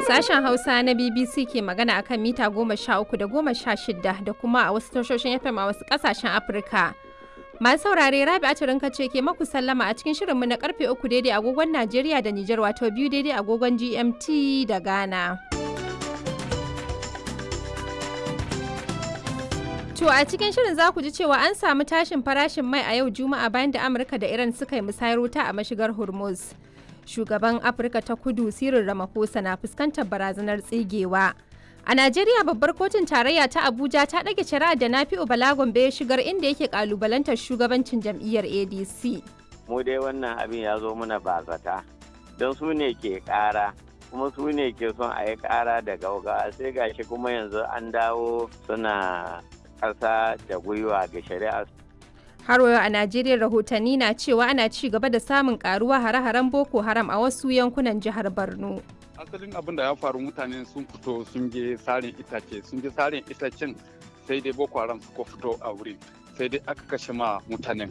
Sashen Hausa na BBC ke magana akan mita goma sha uku da goma sha shida da kuma a wasu tashoshin FM a wasu ƙasashen Afirka. Masu saurare Rabi Aturinka ce ke maku sallama a cikin shirinmu na karfe uku daidai agogon Najeriya da Nijar wato biyu daidai agogon GMT da Ghana. To a cikin shirin za ku ji cewa an samu tashin farashin mai a yau Juma'a bayan da Amurka da Iran suka yi musayar wuta a mashigar Hormuz. Shugaban Afirka ta Kudu Cyril Ramaphosa na fuskantar barazanar tsigewa. A Najeriya babbar kotun tarayya ta Abuja ta ɗage shari'ar da Nafi'u Balagombe ya shigar inda yake kalubalantar shugabancin jam'iyyar ADC. Mu dai wannan abin ya zo mana bazata don su ne ke ƙara kuma su ne ke son a yi ƙara da gauga sai gashi kuma yanzu an dawo suna ƙasa da gwiwa ga shari'a. Har yau a Najeriya rahotanni na cewa ana ci gaba da samun karuwa hare-haren Boko Haram a wasu yankunan jihar Borno. asalin abin da ya faru mutane sun fito sun je sarin itace sun je sarin itacen sai dai boko haram suka fito a wuri sai dai aka kashe ma mutanen